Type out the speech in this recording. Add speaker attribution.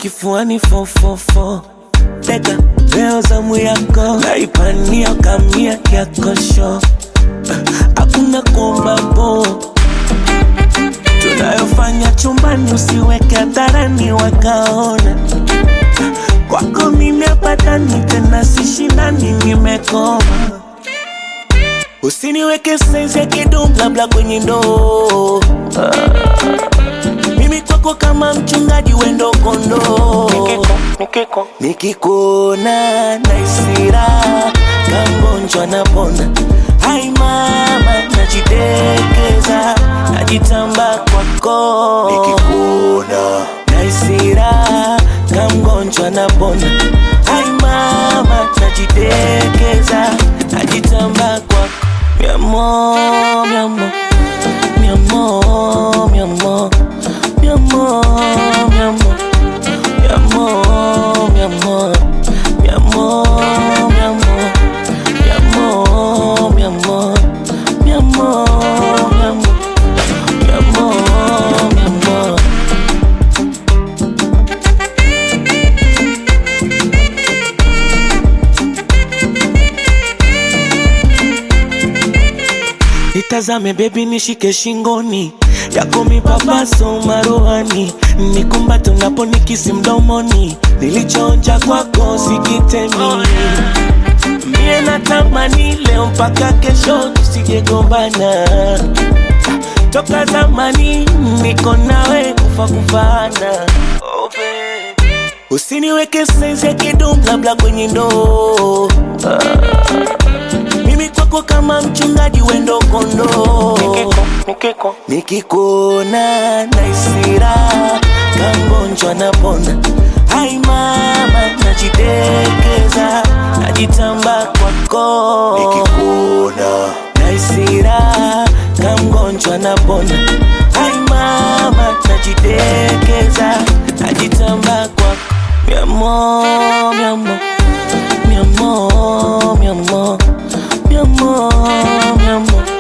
Speaker 1: kifuani fofofo teka leo zamu yako naipania kamia yakosho hakuna kuomba po tunayofanya chumbani usiweke hadharani wakaona kwako mimi apatani tena sishindani nimekoma usiniweke saizi ya kidum labda kwenye ndoo mimi kwako kama mchungaji wendo kondoo nikikuona naisira kangonjwa napona hai mama najitekeza najitamba kwako nikikuona naisira kamgonjwa napona hai mama najitekeza najitamba kwako miamo miamo miamo miamo miamo miamo miamo miamo miamo miamo miamo miamo miamo miamo miamo miamo Nitazame bebi, nishike shingoni yako mipapaso maruhani, nikumbate unapo nikisi mdomoni, nilichoonja kwako sikitemi. Mie natamani leo mpaka kesho tusijegombana, toka zamani niko nawe kufa kufana. Oh, baby. Usiniweke saizi ya kidum labda kwenye ndoo mimi kwako kama mchungaji wendo kondoo nikikuona naisira kangonjwa napona hai mama najitekeza najitamba kwako nikikuona naisira kamgonjwa napona hai mama najitekeza najitamba kwako miamo miamo miamo miamo miamo miamo